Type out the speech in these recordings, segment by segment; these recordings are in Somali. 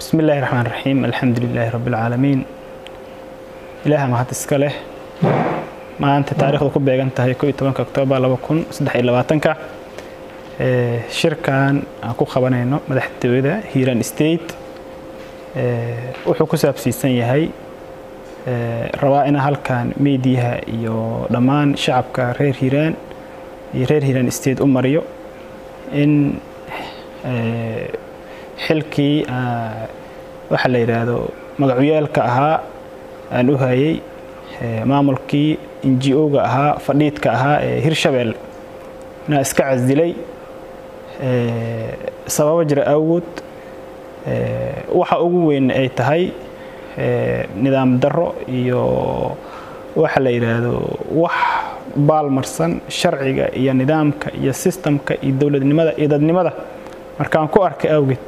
bismi illaahi raxmaan raxiim alxamdu lilaahi rabbi alcaalamiin ilaaha mahad iska leh maanta taarikhdu ku beegan tahay ko iyo tobanka oktoobar laba kun saddex iyo labaatanka shirkan aan ku qabanayno madaxtooyada hiiraan state wuxuu ku saabsiisan yahay rabaa ina halkan meediyaha iyo dhammaan shacabka reer hiiraan iyo reer hiiraan state u mariyo in xilkii waxa la yidhaahdo magacuyaalka ahaa aan u hayay maamulkii ngo-ga ahaa fadhiidka ahaa ee hirshabelle inaa iska casdilay sababo jira awgood waxa ugu weyn ay tahay nidaam darro iyo waxa la yidhaahdo wax baalmarsan sharciga iyo nidaamka iyo sistamka iyo dowladnimada iyo dadnimada markaan ku arkay awgeed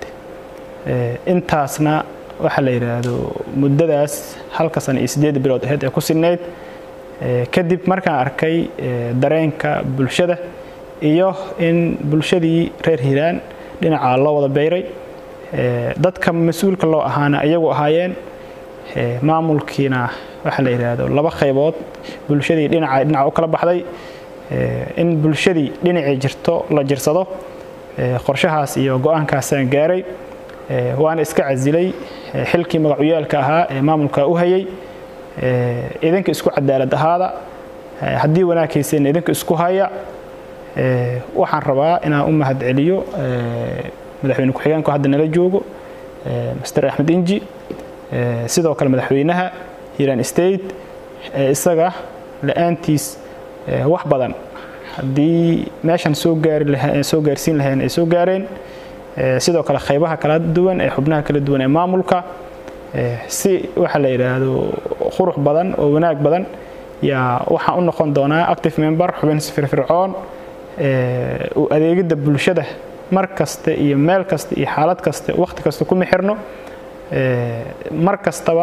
intaasna waxa la yidhaahdo muddadaas halka sana iyo siddeed bilood aheyd ee ku sinnayd kadib markaan arkay dareenka bulshada iyo in bulshadii reer hiiraan dhinacaa loo wada beyray dadka mas-uulka loo ahaana iyagu ahaayeen maamulkiina waxa la yidhaahdo laba qaybood bulshadii dhinaca dhinaca u kala baxday in bulshadii dhinacii jirto la jirsado qorshahaas iyo go-aankaasaan gaaray waana iska casilay xilkii magacuyaalka ahaa ee maamulka u hayay idinka isku cadaalad ahaada haddii wanaaghayseen idinka isku haya waxaan rabaa inaan u mahad celiyo madaxweyne ku-xigeenku hadda nala joogo master axmed inji sidoo kale madaxweynaha hiiraan state isaga la-aantiis wax badan haddii meeshan soo gaari soo gaarsiin lahayn ay soo gaareen sidoo kale qaybaha kala duwan ee xubnaha kala duwan ee maamulka si waxa la yidhaahdo qurux badan oo wanaag badan yaa waxaan u noqon doonaa active member xubin firfircoon u adeegidda bulshada mar kasta iyo meel kasta iyo xaalad kasta wakhti kasta kuma xirno mar kastaba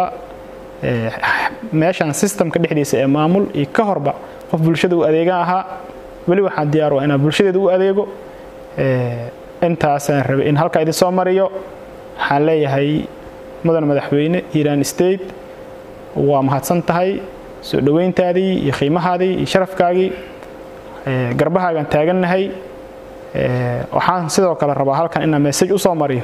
meeshan sistamka dhexdiisa ee maamul iyo ka horba qof bulshada u adeegan ahaa weli waxaan diyaar waa inaan bulshadeeda u adeego intaasaan rabay in halkaa idin soo mariyo waxaan leeyahay mudan madaxweyne hiiraan state waa mahadsan tahay soo dhoweyntaadii iyo qiimahaadii iyo sharafkaagii garbahaagaan taagannahay waxaan sidoo kale rabaa halkan inaan message u soo mariyo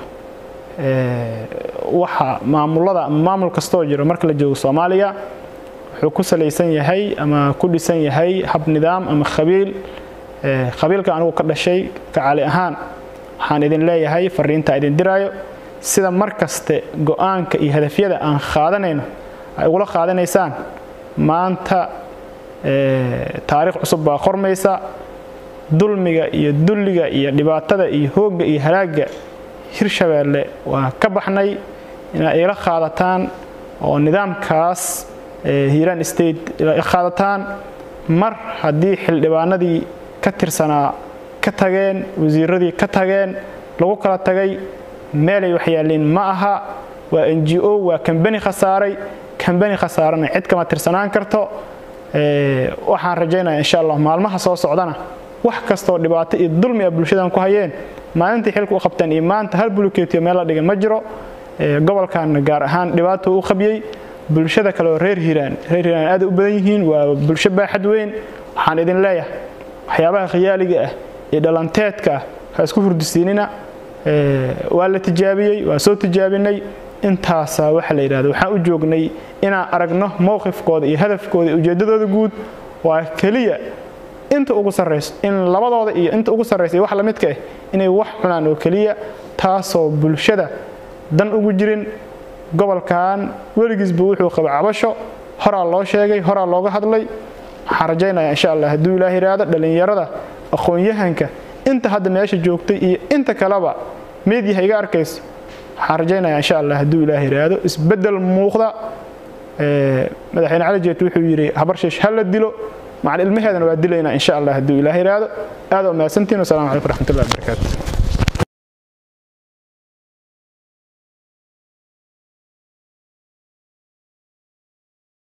waxa maamulada ama maamul kastoo jiro marka la joogo soomaaliya wuxuu ku salaysan yahay ama ku dhisan yahay hab nidaam ama qabiil qabiilka anigu ka dhashay kacaali ahaan waxaan idin leeyahay fariinta idin diraayo sida mar kaste go-aanka iyo hadafyada aan qaadanayno ay ugula qaadanaysaan maanta taariikh cusub baa qormaysa dulmiga iyo dulliga iyo dhibaatada iyo hoogga iyo halaagga hirshabeelle waa ka baxnay inaad igala qaadataan oo nidaamkaas hiiraan state qaadataan mar haddii xildhibaanadii ka tirsanaa ka tageen wasiiradii ka tageen lagu kala tagay meelay waxyaalliin ma aha waa n g o waa kambani khasaaray kambani khasaarana cid kama tirsanaan karto waxaan rajaynaya insha allah maalmaha soo socdana wax kastoo dhibaato iyo dulmi a bulshadan ku hayeen maalintii xilka u qabteen iyo maanta hal buluketiyo meel la dhigan ma jiro gobolkanna gaar ahaan dhibaato u qabiyey bulshada kale oo reer hiiraan reer hiiraan aad u badan yihiin waa bulsho baaxad weyn waxaan idin leeyahay waxyaabaha khiyaaliga ah iyo dhalanteedka ah ha isku hurdisiinina waa la tijaabiyey waa soo tijaabinay intaasaa waxa la yidhahdo waxaan u joognay inaan aragno mowqifkooda iyo hadafkooda iyo ujeeddadooda guud waa keliya inta ugu sarrayso in labadooda iyo inta ugu sarraysa iyo wax la midka ah inay wax cunaan oo keliya taasoo bulshada dan ugu jirin gobolkan weligiisba wuxuu qaba cabasho horaa loo sheegay horaa looga hadlay waxaan rajaynaya insha allah hadduu ilaah yidhaahdo dhallinyarada aqoon-yahanka inta hadda meesha joogtay iyo inta kaleba meediyaha iga arkayso waxaan rajaynaya insha allah hadduu ilaah yidhaahdo isbeddel muuqda madaxweyne cali jeet wuxuu yidhi habarshiish ha la dilo macal ilmaheedana waa dilaynaa insha allah hadduu ilaah yidhaahdo aad oo mahadsantiin wasalamu calaykum raxmatullahi wabarakaatu